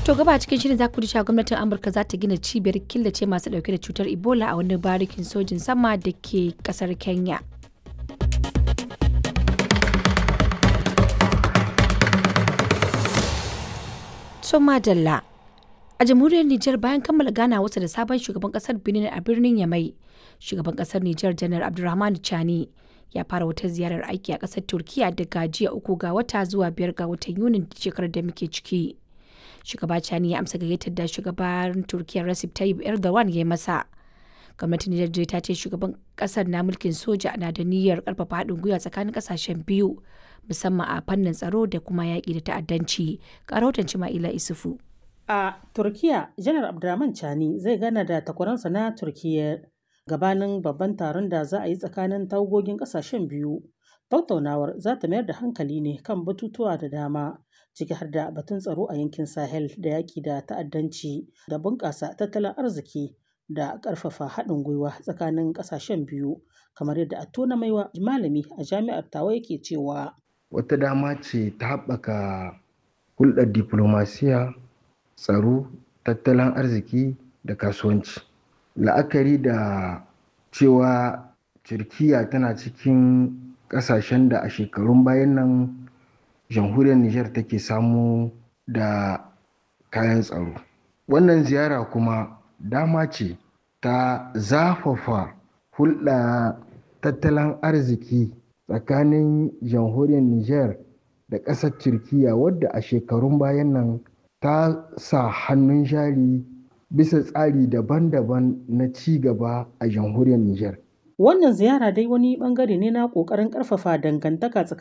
To gaba cikin shirin za ku ji cewa gwamnatin Amurka za ta gina cibiyar killace masu dauke da cutar Ebola a wani barikin sojin sama da ke kasar Kenya. Soma Dalla A jamhuriyar Nijar bayan kammala gana wasa da sabon shugaban kasar Benin a birnin Yamai, shugaban kasar Nijar Janar Abdulrahman Chani ya fara wata ziyarar aiki a kasar Turkiya daga jiya uku ga wata zuwa biyar ga watan Yunin shekarar da muke ciki. Shugaba Chani ya amsa gayyatar da shugaban Turkiya Recep Tayyip Erdogan ya yi masa. Gwamnatin Nijar ta ce shugaban kasar na mulkin soja na da niyyar karfafa haɗin gwiwa tsakanin kasashen biyu musamman a fannin tsaro da kuma yaƙi da ta'addanci. Ƙarautan Cima'ila Isufu. A Turkiya, Janar Abdurrahman Chani zai gana da takwaransa na Turkiyya gabanin babban taron da za a yi tsakanin tawagogin ƙasashen biyu. Tattaunawar za ta mayar da hankali ne kan batutuwa da dama, ciki har da batun tsaro a yankin Sahel da yaƙi da ta'addanci da bunƙasa tattalin arziki da ƙarfafa haɗin gwiwa tsakanin ƙasashen biyu, kamar yadda Attona Maiwa malami a jami'ar Tawa yake cewa. Wata dama ce ta haɓaka hulɗar diflomasiya tsaro tattalin arziki da kasuwanci la'akari da cewa turkiya tana cikin ƙasashen da a shekarun bayan nan jamhuriyar niger take samu da kayan tsaro wannan ziyara kuma dama ce ta zafafa hulɗa tattalin arziki tsakanin jamhuriyar niger da ƙasar turkiya wadda a shekarun bayan nan ta sa hannun jari bisa tsari daban-daban na ci gaba a jamhuriyar Nijar. Wannan ziyara dai wani bangare ne na ƙoƙarin ƙarfafa dangantaka tsakanin